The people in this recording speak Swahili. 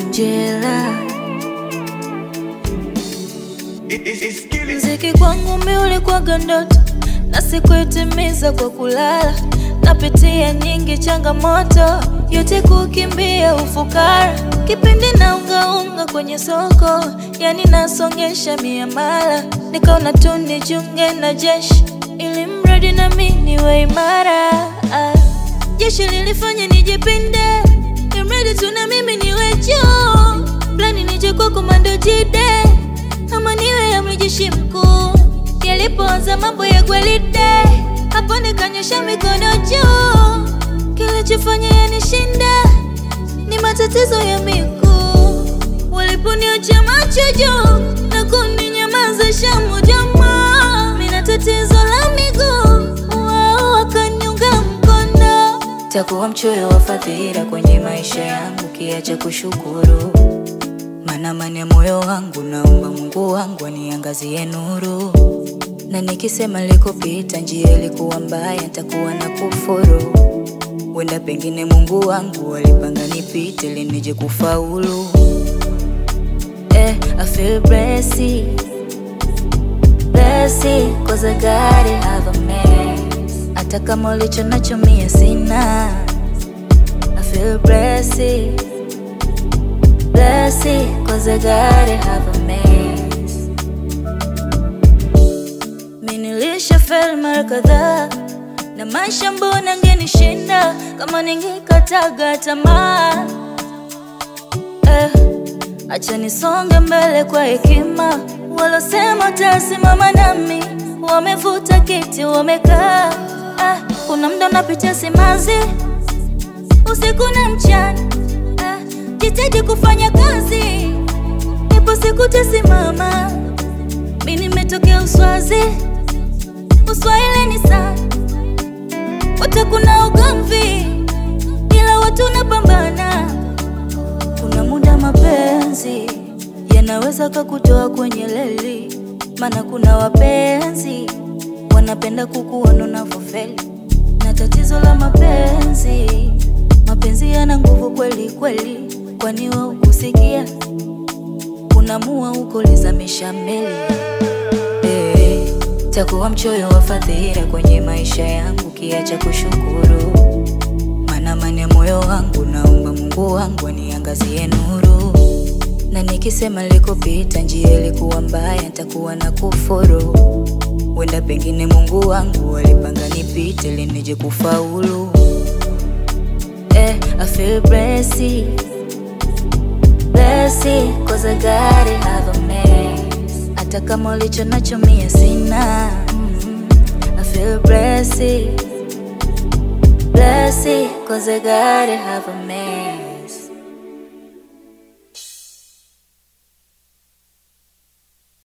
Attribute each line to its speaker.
Speaker 1: Angela. Mziki kwangu mi ulikuwaga ndoto na sikuitimiza kwa kulala. Napitia nyingi changamoto, yote kukimbia ufukara. Kipindi na ungaunga kwenye soko, yani nasongesha miamala. Nikaona tu nijiunge na jeshi, ili mradi na mi niwe imara. Ah, Jeshi lilifanya nijipinde, imradi tu na mimi niwe juu. Plani nije kwa komando jide ama niwe amri jeshi mkuu. Yalipoanza mambo ya gwaride, hapo nikanyosha mikono juu. Kilichofanya yanishinda ni matatizo ya miguu. Waliponiacha macho juu na kuninyamazisha moja jamaa, mina tatizo la miguu, wao wakaniunga mkono. Takuwa mchoyo wa fadhila kwenye maisha yangu, kiacha kushukuru maana amani ya moyo wangu, naomba Mungu wangu aniangazie nuru, na nikisema likopita njia ilikuwa mbaya, nitakuwa na kufuru. Wenda pengine Mungu wangu alipanga nipite ili nije kufaulu. Eh, I feel blessed, blessed, cause I gotta have a mess. Hata kama ulicho nacho mie sina. I feel blessed blessed cause I gotta have a mess. Mi nilisha fail mara kadhaa na maisha mbona ngenishinda kama ningekataga tamaa eh, acha nisonge mbele kwa hekima. Walosema tasimama nami wamevuta kiti wamekaa. Ah, kuna mda unapitia simanzi usiku na mchana ah, jitahidi kufanya kazi, ipo siku tasimama. Mi nimetokea Uswazi, Uswahili ni sana, wote kuna ugomvi, ila watu napambana. Kuna muda mapenzi yanaweza kakutoa kwenye leli, maana kuna wapenzi wanapenda kukuona unavyofeli, na tatizo la mapenzi mapenzi yana nguvu kweli kweli, kwani wa ukusikia unamua huko lizamisha meli eh, takuwa mchoyo wa fadhila kwenye maisha yangu, kiacha kushukuru, maana amani ya moyo wangu, naomba Mungu wangu aniangazie nuru, na nikisema likopita njia ilikuwa mbaya, nitakuwa na kufuru. Wenda pengine Mungu wangu alipanga nipite ili nije kufaulu. Eh, I feel blessed, blessed, cause I gotta have a mess. Hata kama ulicho nacho mie sina. Mm, I feel blessed, blessed, cause I gotta have a mess.